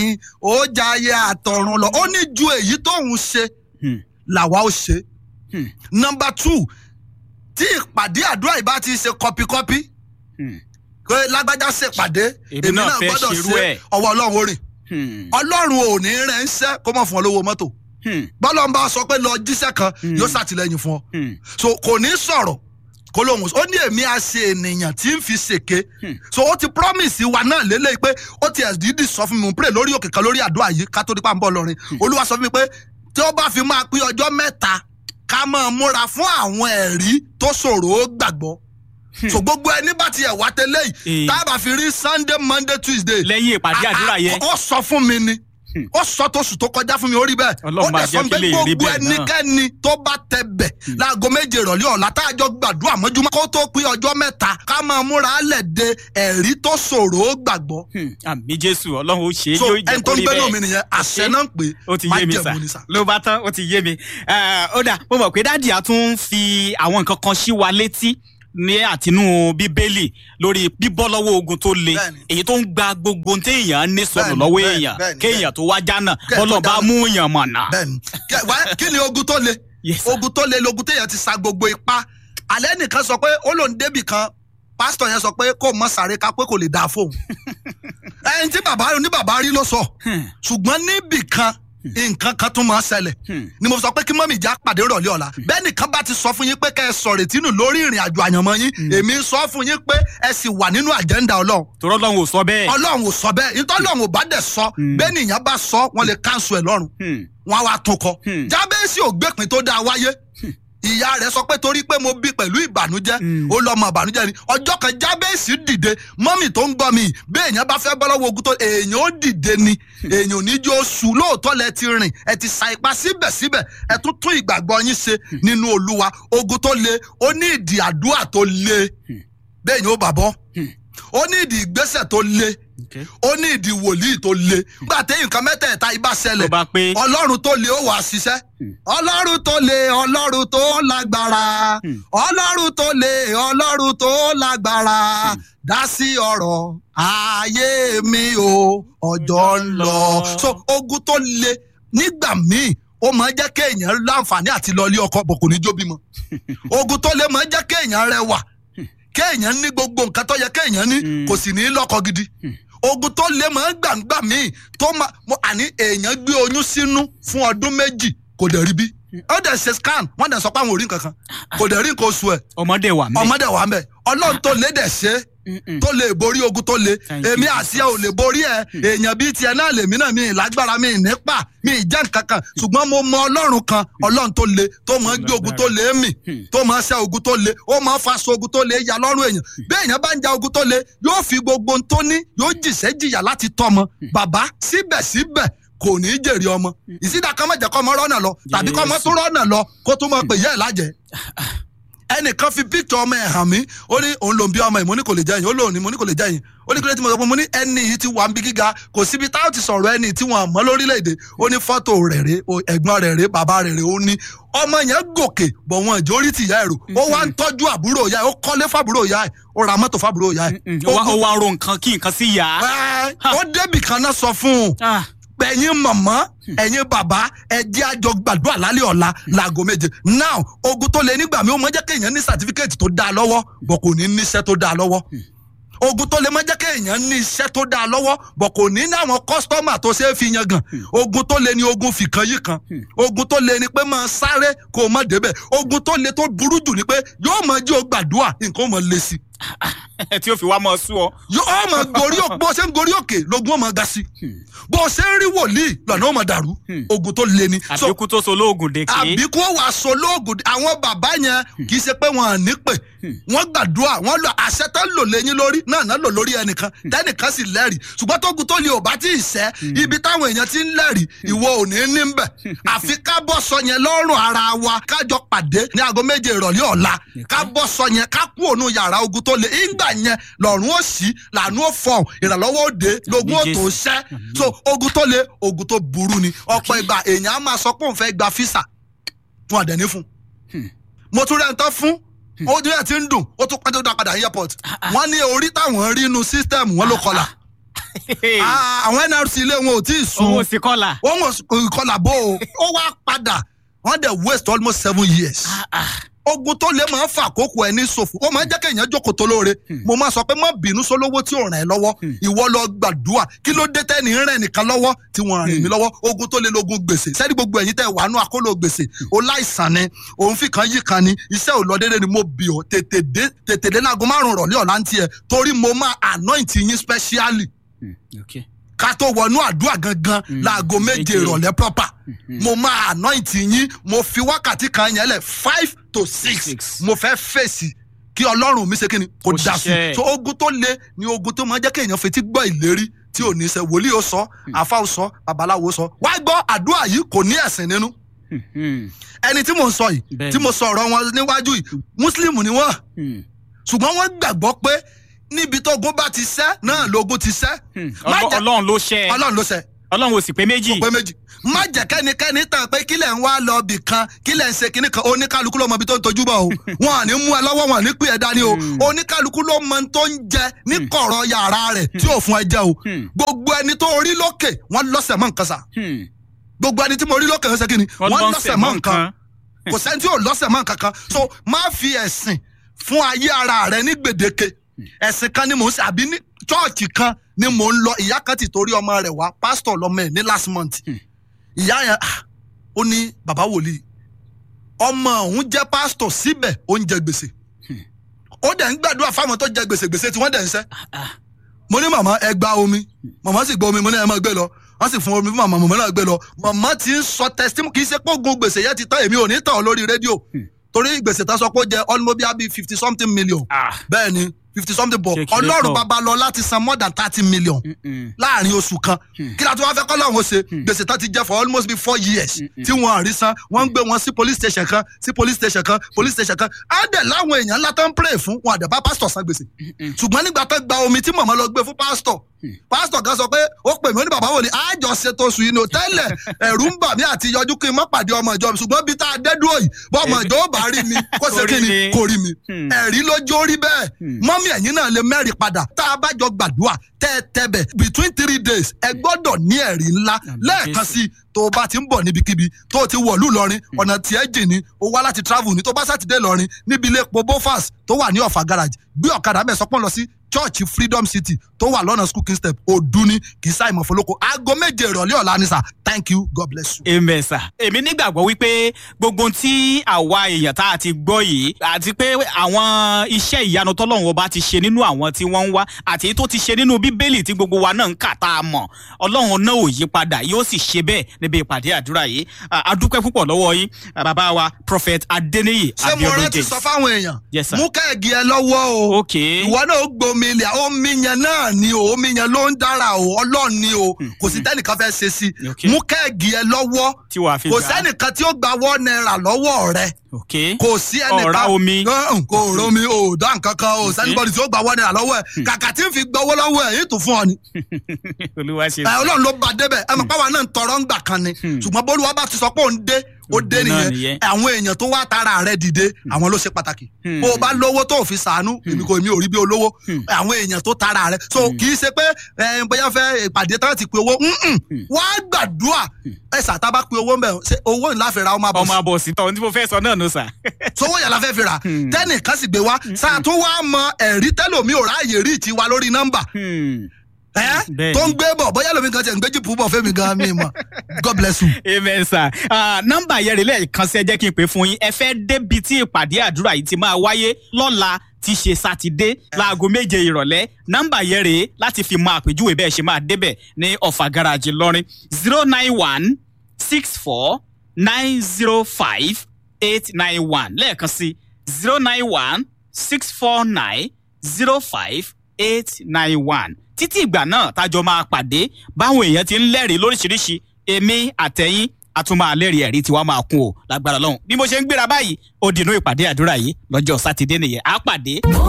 ni ó jayé àtọ̀run lọ ó ní ju èyí tóun ṣe Hmm. làwa ó ṣe. Hmm. nọmba two tí ìpàdé àdúrà yìí bá ti ṣe kọpikọpi Hmm. pé lágbájá ṣèpàdé Èmi náà fẹ́ ṣerú ẹ̀. ọwọ́ ọlọ́run ó rìn Hmm. ọlọ́run ò ní rẹ̀ ń ṣẹ́ kó mọ̀ fún ọ lówó mọ́tò Hmm. bọ́lá ń bá sọ pé lọ jíṣẹ́ kan Hmm. yóò ṣàtìlẹ́yìn fún ọ Hmm. so kò ní sọ̀rọ̀ kó lóhùn ó ní èmi á ṣe ènìyàn tí ń fi ṣèké Hmm. so ó ti promise wa náà lélẹ́yìí pé ó ti ẹ̀dídì sọ fún mi mo pray lórí òkè kan lórí àdúrà yìí ká tó dípà ń bọ̀ lọ́rin olúwa sọ fún mi pé tí ó bá fi máa pín ọjọ́ mẹ́ta ká máa múra fún àwọn ẹ̀rí tó ṣòro ó gbàgbọ́ so gbogbo ẹni bá ti ẹ̀ wá tẹ́lẹ̀ yìí Eh. tá a bá fi rí sunday monday tuesday lẹ́yìn ìpàdé àdúrà yẹn ó sọ fún mi ni Hmm. ó sọ tóṣù tó kọjá fún mi ó rí bẹ́ẹ̀ Ọlọ́run ó máa dẹ̀ jẹ́ sọ kí pé lè rí gbogbo bẹ́ẹ̀ náà. ẹnikẹ́ni tó bá tẹ bẹ̀ láago méje ìrọ̀lẹ́ ọ̀la tá a jọ gbàdúrà mọ́júmọ́ kó tó pín ọjọ́ mẹ́ta ká máa múra lẹ̀ de ẹ̀rí tó ṣòro ó gbàgbọ́ Hmm. àmì jésù ọlọ́run ó ṣe é so yóò jẹ́ ẹni tó kó ń rí gbénú bẹ́ẹ̀. mi nìyẹn àṣẹ náà ń pè ó ti yé mi sà májẹ̀mú ni sà. ló bá tán ó ti yé mi Eh, ó dà mo mọ̀ pé dáàdì á tún fi àwọn nǹkan kan sí wa létí ní àtinú bíbélì lórí bíbọ́ lọ́wọ́ ogun tó le Bẹ́ẹ̀ni. èyí tó ń gba gbogbo téèyàn ní sọnù Bẹ́ẹ̀ni, lọ́wọ́ bẹ́ẹ̀ni, èèyàn bẹ́ẹ̀ni, kéèyàn tó wá jánà Kéèyàn tó bọ́lọ̀ bá jánà. mú yàn mọ̀nà. bẹ́ẹ̀ni Kẹ- wá- kí ni ogun tó le Yes, sir. ogun tó le logun téèyàn ti sa gbogbo ipá alẹ́ nìkan sọ pé ó lòun débì kan pásítọ̀ yẹn sọ pé kó mọ sàré ká pé kò lè dáa fóun ẹni tí bàbá ní bàbá rí ló sọ Hmm. ṣùgbọ́n níbì kan nǹkan kan tún máa ń ṣẹlẹ̀ Hmm. ni mo sọ pé kí mọ́mì já pàdé rọ̀lẹ́ ọ̀la bẹ́ẹ̀ nìkan bá ti sọ fún yín pé kẹ́ ẹ sọ̀rọ̀ ìtínú lórí ìrìn àjò àyànmọ́ yín èmi ń sọ fún yín pé ẹ sì wà nínú àjẹ́ńdà ọlọ́run torọ́ lọ́run ò sọ bẹ́ẹ̀. ọlọ́run ò sọ bẹ́ẹ̀ nítorí ọlọ́run ò bá dẹ̀ sọ Mm. bẹ́ẹ̀ nìyẹn bá sọ wọ́n lè káńsù ẹ̀ lọ́rùn Hmm. wọn á wá tún kọ. Hmm. jábẹ́sì ò gbẹ́pin tó dáa wáyé ìyá rẹ̀ sọ pé torí pé mo bí pẹ̀lú ìbànújẹ́ Hmm. ó lọ́mọ ìbànújẹ́ ni ọjọ́ kan jábẹ́sì dìde mọ́mì tó ń gbọ́ mi yìí, bí èèyàn bá fẹ́ bọ́ lọ́wọ́ ogun tó èèyàn ó dìde ni èèyàn ò ní jó oṣù lóòótọ́ lẹ ti rìn ẹ ti sa ipá síbẹ̀síbẹ̀ ẹ tún tún ìgbàgbọ́ yín ṣe nínú olúwa ogun tó le ó ní ìdí àdúrà tó le bẹ́ẹ̀ yóò bàbọ́ Hmm. ó ní ìdí ìgbésẹ̀ tó le Okay. ó ní ìdí wòlíì tó le nígbà téyìn kan mẹ́tẹ̀ẹ̀ta ibà tó ṣẹlẹ̀ bá pé ọlọ́run tó le ó wà ṣiṣẹ́ ọlọ́run tó le ọlọ́run tó lágbára Hmm. ọlọ́run tó le ọlọ́run tó lágbára dá sí ọ̀rọ̀ ayé mi o ọjọ́ ń lọ. so ogun tó le nígbà míì ó máa ń jẹ́ kéèyàn láǹfààní àti lọ ilé ọkọ bọ̀ kò ní jó bímọ ogun tó le máa ń jẹ́ kéèyàn rẹwà kéèyàn ní gbogbo nǹkan tó yẹ kéèyàn ní Hmm. kò sì ní lọ́kọ gidi ogun tó lé máa ń gbàǹgbà míì tó máa mo àní èèyàn gbé oyún sínú fún ọdún méjì kò dẹ̀ rí bí ó dẹ̀ ṣe scan wọ́n dẹ̀ sọ pé àwọn ò rí nǹkan kan kò dẹ̀ rí nǹkan oṣù ẹ̀ ọmọdé wà mí. ọmọdé wà mẹ́ ọlọ́run tó lé dẹ̀ ṣe é tó lè borí ogun tó le Thank you, èmi àti ẹ ò lè borí ẹ èèyàn bíi tiẹ̀ náà lèmi náà mi ì lágbára mi ì nípa mi ì jẹ́ nǹkan kan ṣùgbọ́n mo mọ ọlọ́run kan ọlọ́run tó le tó máa ń gbé ogun tó le mì tó máa ń ṣẹ́ ogun tó le ó máa ń faṣọ ogun tó le ya lọ́rùn èèyàn bí èèyàn bá ń ja ogun tó le yóò fi gbogbo ohun tó ní yóò jìṣẹ́ jìyà láti tọ́mọ bàbá síbẹ̀síbẹ̀ kò ní í jèrè ọmọ ìsídà kan mọ̀jẹ̀ kọ́ ọmọ rọ́nà lọ tàbí kọ́ ọmọ tó rọ́nà lọ kó tó máa pè yẹ́ ẹ̀ lájẹ́ ẹnìkan fi píktọ̀ ọmọ ẹ̀ hàn mí ó ní òun lòun bí ọmọ ẹ̀ mo ní kò lè jẹ́yìn ó lòun ní mo ní kò lè jẹ́yìn ó ní kílódé tí mo sọ pé mo ní ẹni yìí ti wà ń bí gíga kò síbi táwọn ti sọ̀rọ̀ ẹni tí wọ́n mọ́ lórílẹ̀‐èdè ó ní fọ́tò rẹ̀ rè o, ẹ̀gbọ́n rẹ̀ rè bàbá rẹ̀ rè ó ní ọmọ yẹn gòkè bọ̀ wọn ìjọ orí tìyá ẹ̀rù ó wá ń tọ́jú àbúrò ìyá ẹ̀ ó kọ́lé fábúrò ìyá ẹ̀ ó ra mọ́tò fábúrò ìyá ẹ̀ ó wá- ó wá ro nǹkan kí nǹkan sí yá. Ẹ́, ó débì kan náà sọ fún un Ah, ẹ̀yin mọ̀mọ́ ẹ̀yin bàbá ẹ jẹ́ àjọ gbàdúrà lálẹ́ ọ̀la láago méje now ogun tó lé nígbà mi ó mọ jẹ́ kéèyàn ní sàtífíkẹ́ẹ̀tì tó dáa lọ́wọ́ bọ̀ kò ní níṣẹ́ tó dáa lọ́wọ́ ogun tó lè mọ jẹ́ kéèyàn ní iṣẹ́ tó dáa lọ́wọ́ bọ̀ kò ní ní àwọn kọ́sítọ́mà tó ṣe é fi yan gan ogun tó lè ní ogun fìkan yìí kan ogun tó lè ní pé máa sáré kó o má débẹ̀ ogun tó lè tó burú jù ni pé yóò mọ jí o gbàdúrà nǹkan ó mọ lé sí tí ó fi wá mọ sú ọ. yóò mọ gorí òkè bó ṣe ń gorí òkè lógun ó mọ ga sí bó ṣe ń rí wòlíì lọ́nà ó mọ dàrú ogun tó lé ní. So, àbíkú tó so lóògùn dèké. àbí kó wàá sọ lóògùn àwọn bàbá yẹn kì í ṣe pé wọn à ní pè wọn gbàdúrà wọn lọ àṣẹ tó ń lò lẹ́yìn lórí náà náà lò lórí ẹnìkan tẹnìkan sì lẹ́rìí ṣùgbọ́n tógun tó lè ò bá tí ì sẹ́ ibi táwọn èèyàn ti ń lẹ́rìí ìwọ ò ní ní bẹ̀ àfi ká bọ́ sọ yẹn lọ́rùn ara wa kájọ pàdé ní aago méje ìrọ̀lẹ́ ọ̀la ká bọ́ sọ yẹn ká kú òun yàrá ogun tó lè ìgbà yẹn lọ́rùn ó sì lànà ó fọ̀ ìrànlọ́wọ́ òde lógun ó tó ṣẹ́ so ogun tó lè ogun tó burú ni ọ̀pọ̀ ìgbà èèyàn á máa sọ pé òun fẹ́ gba físà fún àdẹ̀ní fún mo tún rẹ̀ ń tán fún ó ní ẹ̀ tí ń dùn ó tún pẹ́ tó dá padà ní airport wọ́n ní orí táwọn rí inú sísítẹ́ẹ̀mù wọn ló kọlà Ah, àwọn nrc ilé wọn ò tí ì sun owó sí kọ́là. wọn ò ìkọlà bó o ó wá padà wọn dẹ̀ waste almost seven years ogun tó lè máa ń fa àkókò ẹ ní ṣòfò ó máa ń jẹ́ kéèyàn jókòó tó lóore mo máa sọ pé má bínú sólówó tí ò ràn ẹ́ lọ́wọ́ ìwọ lọ gbàdúrà kí ló dé tẹ́ni rẹ̀ nìkan lọ́wọ́ tí wọ́n rìn mí lọ́wọ́ ogun tó lè lógun gbèsè sẹ́ni gbogbo ẹ̀yin tẹ́ wàánú àkóló gbèsè ó láìsàn ni òun fi kan yí kan ni iṣẹ́ ò lọ déédéé ni mo bì ọ́ tètè dé tètè dé láago márùn-ún rọ̀lẹ́ ọ̀la ń tiẹ̀ torí mo máa anoint yín specially okay. ká tó wọnú àdúrà gangan láago méje méje. ìrọ̀lẹ́ proper mo máa anoint yín mo fi wákàtí kan yẹn lẹ̀ five to six Six. mo fẹ́ fèsì kí ọlọ́run mi ṣe kí ni kò Kó dá sí ṣiṣẹ́. so ogun tó le ni ogun tó máa jẹ́ kéèyàn fetí gbọ́ ìlérí tí ò ní ṣe wòlíì ó sọ àfa ó sọ babaláwo ó sọ wá gbọ́ àdúrà yìí kò ní ẹ̀sìn nínú ẹni tí mo ń sọ yìí Bẹ́ẹ̀ni. tí mo sọ ọ̀rọ̀ wọn níwájú yìí mùsùlùmí ni wọ́n ṣùgbọ́n wọ́n gbàgbọ́ pé níbi tó ogun bá ti ṣẹ́ náà lógun ti ṣẹ́ Má jẹ́- ọlọ́run ló ṣẹ́ ẹ. ọlọ́run ló ṣẹ́ ọlọ́run ò sì pé méjì. pé méjì má jẹ́ kẹ́nikẹ́ni tàn pé kílẹ̀ ń wá lọ bì kan kílẹ̀ ń ṣe kíní kan oníkálukú ló mọ ibi tó ń tojú bọ̀ o wọn à ní mú ẹ lọ́wọ́ wọn à ní pè ẹ́ dání o oníkálukú ló mọ ohun tó ń jẹ ní kọ̀rọ̀ yàrá rẹ̀ tí ò fún ẹ jẹ o Hmm. gbogbo ẹni tó rí lókè wọn lọ́sẹ̀ mọ́ nǹkan sà Hmm. gbogbo ẹni tí mo rí lókè ń ṣe kíni wọn lọ́sẹ̀ mọ́ nǹkan kò sẹ́ni tí ò lọ́sẹ̀ mọ́ nǹkan kan so má fi ẹ̀sìn fún ayé ara rẹ ní gbèdéke ẹ̀sìn kan ni mò ń ṣe àbí ní chọ́ọ̀chì kan ni mò ń lọ ìyá kan ti torí ọmọ rẹ̀ wá pásítọ̀ lọ́mọ ẹ̀ ní last month ìyá yẹn ah, ó ní bàbá wòlíì ọmọ òun jẹ́ pásítọ̀ síbẹ̀ ó ń jẹ gbèsè ó dẹ̀ ń gbàdúrà fáwọn tó jẹ gbèsè gbèsè tí wọ́n dẹ̀ ń sẹ́ mo ní màmá ẹ gba omi màmá sì gba omi mo ní ẹ máa gbé lọ wọ́n sì fún omi fún màmá màmá náà gbé lọ màmá ti ń sọ testimony kì í ṣe pé ogun gbèsè yẹn ti tán èmi ò ní tàn ọ́ lórí rédíò torí gbèsè tán sọ pé ó jẹ ọlọmọbíà bíi fifty something million Ah. bẹ́ẹ̀ ni fifty something bọ̀ Ṣé kí ló ọlọ́run pọ̀? bàbá lọ láti san more than thirty million Mm-mm. láàrin oṣù kan kí la tún wá fẹ́ kọ́ lọ́hún ó ṣe gbèsè tán ti jẹ́ for almost be four years tí wọ́n àrí san wọ́n ń gbé wọn sí police station kan sí police station kan police station kan á dẹ̀ láwọn èèyàn ńlá tó ń pray fún wọn àdẹ̀bá pásítọ̀ san gbèsè ṣùgbọ́n nígbà tó gba omi tí mọ̀mọ́ lọ gbé fún pásítọ̀ pásítọ̀ kan sọ pé ó pè mí ó ní bàbá wò ni àjọ ṣètò oṣù yìí ni ò tẹ́lẹ̀ ẹ̀rù ń bà mí àti yọjú kí n má pàdé ọmọ ìjọ mi ṣùgbọ́n bí tá a dé dúró yìí bọ́ ọmọ ìjọ ó bá rí mi kó ṣe Kó rí kí ni mi. kò rí mi Hmm. ẹ̀rí lójó rí bẹ́ẹ̀ mọ́mí ẹ̀yin náà lè mẹ́rin padà tá a bá jọ gbàdúrà tẹ́ ẹ tẹ́bẹ̀ between three days ẹ gbọ́dọ̀ ní ẹ̀rí ńlá lẹ́ẹ̀kan sí i tó o bá ti ń bọ̀ níbikíbi tó o ti wọ̀lú lọ́rin ọ̀nà tí ẹ jìn ní o wá láti travel ní tó bá sátidé lọ́rin níbi ilé epo bofas tó wà ní ọ̀fà garage gbé ọ̀kadà bẹ́ẹ̀ sọpọ́n lọ sí church freedom city tó wà lọ́nà school king step òduni kì í sáì mọ̀fọ́lọ́kọ aago méje ìrọ̀lẹ́ ọ̀la ni sà thank you god bless you. amen sir. èmi nígbàgbọ́ wípé gbogbo ohun tí àwa èèyàn tá a ti gbọ́ yìí àti pé àwọn iṣẹ́ ìyanu tọ́lọ́run ọba ti ṣe nínú àwọn tí wọ́n ń wá àti èyí tó ti ṣe nínú bíbélì tí gbogbo wa náà ń kà tá a mọ̀ ọlọ́run náà ò yí padà yóò sì ṣe bẹ́ẹ̀ níbi ìpàdé àdúrà yìí Ah, a dúpẹ́ púpọ̀ lọ́wọ́ yín ah, bàbá wa prophet adeniyi ṣé mo abiodun rántí james. sọ fáwọn èèyàn Yes, sir. mú kẹ́ẹ̀gì ẹ lọ́wọ́ o ok ìwọ náà ó gbomi ilẹ̀ omi yẹn náà ni o omi yẹn ló ń dára o ọlọ́run ni o kò sí tẹ́nìkan fẹ́ ṣe sí i Okay. mú kẹ́ẹ̀gì ẹ lọ́wọ́ tí wàá fi kò gbà á. sẹ́nìkan tí ó gba wọ́n náírà lọ́wọ́ rẹ ok kò sí ẹnìkan Ọ̀rá omi. Gán, kò rómi o dá nǹkan kan o sẹ́nìbọ̀dì tí ó gba wọ́n náírà lọ́wọ́ ẹ̀ kàkà tí ń fi gbowó lọ́wọ́ ẹ̀ yìí tún fún ọ ni olúwa ṣe ẹ ọlọ́run ló ba débẹ̀ ẹ mọ̀ pé àwa náà ń tọrọ ń gbà kan ni ṣùgbọ́n bólúwa bá ti sọ pé òun dé ó dé Òun náà nìyẹn nìyẹn. àwọn èèyàn tó wá tara rẹ dìde àwọn ló ṣe pàtàkì bó o bá lówó tó o fi sàánú èmi kò èmi ò rí bí olówó àwọn èèyàn tó tara rẹ so kì í ṣe pé ẹ bóyá fẹ́ ìpàdé tán ti pe owó mm-mm. wá gbàdúrà ẹ sàtà bá pe owó mbẹ ṣe owó ńlá fi ra ọmọ ọmọ àbọ̀sí àbọ̀sí tọ́ ohun tí mo fẹ́ sọ náà nù sà. sowó yẹn la fẹ́ fi rà tẹ́nìkan sì gbé wá sàtún wá mọ ẹ̀rí tẹ́lòmí ò ráàyè rí ìtì wa lórí nọ́mbà Hmm. ẹ Bẹ́ẹ̀ni. tó ń gbé bọ̀ bóyá lómi kan tiẹ̀ ń gbé jìpù bọ̀ fẹ́mi gan mi mọ̀ god bless you. amen sir Ah, nọ́mbà yẹn rè lẹ́ẹ̀kan sí ẹ jẹ́ kí n pè fún yín ẹ fẹ́ débi tí ìpàdé àdúrà yìí ti máa wáyé lọ́la tí ṣe sátidé láago méje ìrọ̀lẹ́ nọ́mbà yẹn rèé láti fi mọ àpèjúwe bẹ́ẹ̀ ṣe máa débẹ̀ ní ọ̀fà garaajì lọ́rin zero nine one six four nine zero five eight nine one lẹ́ẹ̀kan sí zero nine one six four nine zero five eight nine one títí ìgbà náà tájọ máa pàdé báwọn èèyàn ti ń lẹ́rìí lóríṣiríṣi èmi àtẹ̀yìn a tún máa lẹ́rìí ẹ̀rí tiwa máa kún o lágbára lọ́hùn bí mo ṣe ń gbéra báyìí ó dìnnú ìpàdé àdúrà yìí lọ́jọ́ sátidé nìyẹn á pàdé. mo